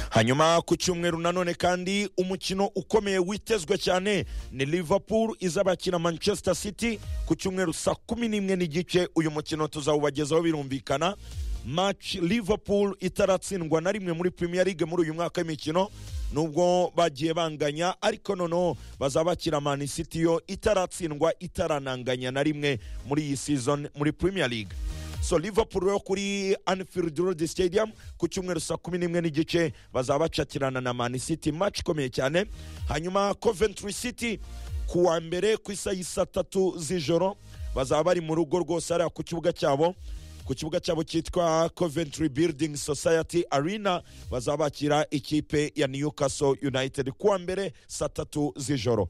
hanyuma ku cyumweru nanone kandi umukino ukomeye witezwe cyane ni liverpool izabakina manchester city ku cyumweru saa kumi n'imwe n'igice uyu mukino tuzawubagezaho birumvikana match liverpool itaratsindwa na rimwe muri premier league muri uyu mwaka w'imikino nubwo bagiye banganya ariko noneho bazabakira mani city yo itaratsindwa itarananganya na rimwe muri iyi season muri premier league so liverpool yo kuri anfield road stadium ku cyumweru saa kumi n'imwe n'igice bazabacatirana na mani city match ikomeye cyane hanyuma coventry city ku wa mbere ku isaha y'isa tatu z'ijoro bazaba bari mu rugo rwose hariya ku kibuga cyabo ku kibuga cyabo cyitwa coventry building society arena bazabakira ikipe ya newcastle united kuwa mbere saa tatu z'ijoro